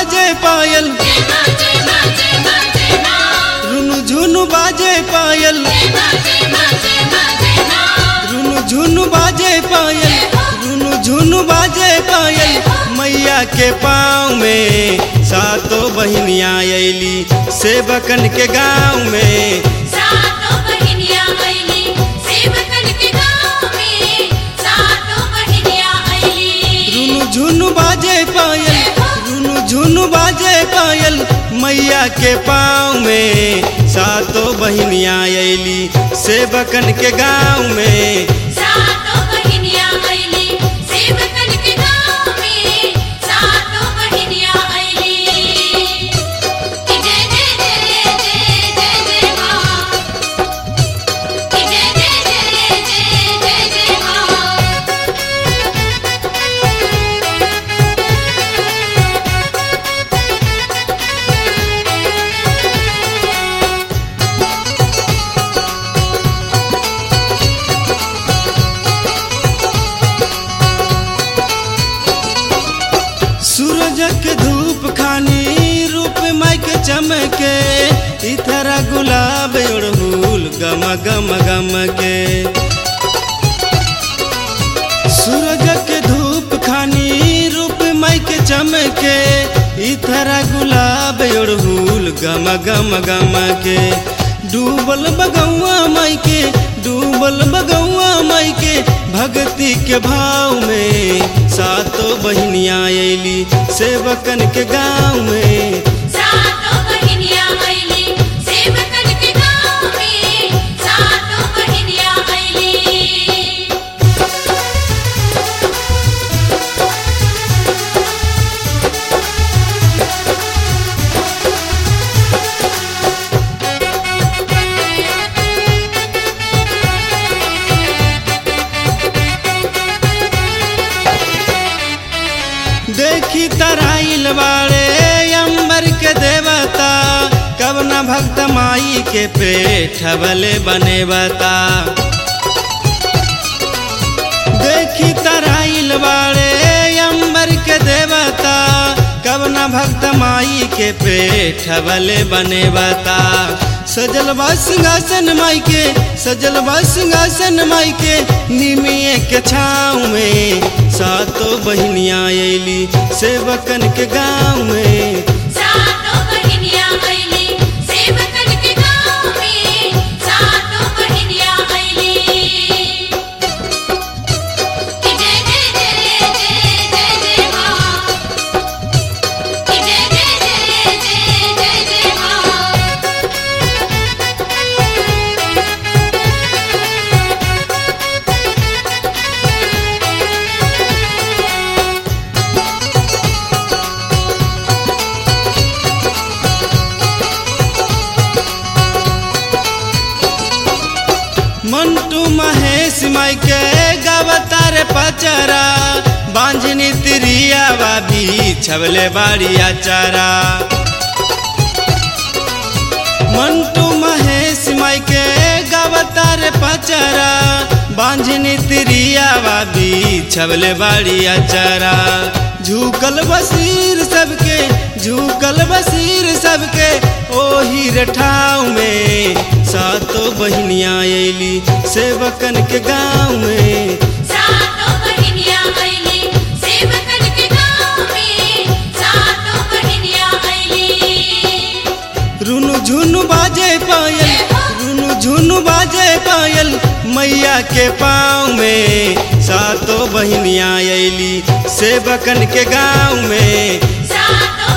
बाजे पायल रुनु झुनु बाजे पायल रुनु झुनु बाजे पायल रुनु झुनु बाजे पायल मैया के पाँव में सातो बहिनिया अली सेवकन के गाँव में सातों बहिनिया अइली सेवकन के गाँव में सातों बहिनिया अइली रुनु झुनु बाजे पायल रुनु झुनु बाजे पायल मैया के पाँव में सातो बहिनिया अली सेवकन के गाँव में सातों बहिनिया अइली सेवकन के गाँव में सातों बहिनिया अइली कि जय जय जय जय जय जय माँ कि जय जय जय जय जय जय माँ सूरज के धूप खानी रूप माई के चमके इथरा गुलाब उड़हुल गम गम गम के सूरज के धूप खानी रूप माई के चमके इथरा गुलाब उड़हुल गम गम गम के डूबल बगौआ माई के डूबल बगौआ माई के भक्ति के भाव में सातो बहिनिया अली सेवकन के गाँव में सातों बहिनिया अइली सेवकन के गाँव में सातों बहिनिया अइली देखी तराइल बाड़े अंबर के देवता कब न भक्त माई के पेट भले बने बता देखी तराइल बाड़े अंबर के देवता कब न भक्त माई के पेट भले बने बता सजल बा सिंहासन माई के सजल बा सिंहासन माई के निमिये के छाँव में सातो बहिनिया अली सेवकन के गाँव में सातों बहिनिया अइली सेवकन के गाँव में सातों बहिनिया अइली कि जय जय जय जय जय जय माँ कि जय जय जय जय जय जय माँ मंटू महेश माई के गवतार पचरा बांझनी तिरिया बाबी छबले बाड़ी आचारा मंटू महेश माई के गवतार पचरा बांझनी तिरिया बाबी छबले बाड़ी आचारा झुकल बसीर सबके झुकल बसीर सबके ओही रठाव में सातो बहिनिया अली सेवकन के गाँव में सातों बहिनिया अइली सेवकन के गाँव में सातों बहिनिया अइली रुनु झुनु बाजे पायल रुनु झुनु बाजे पायल मैया के पाँव में सातो बहिनिया अली सेवकन के गाँव में सातों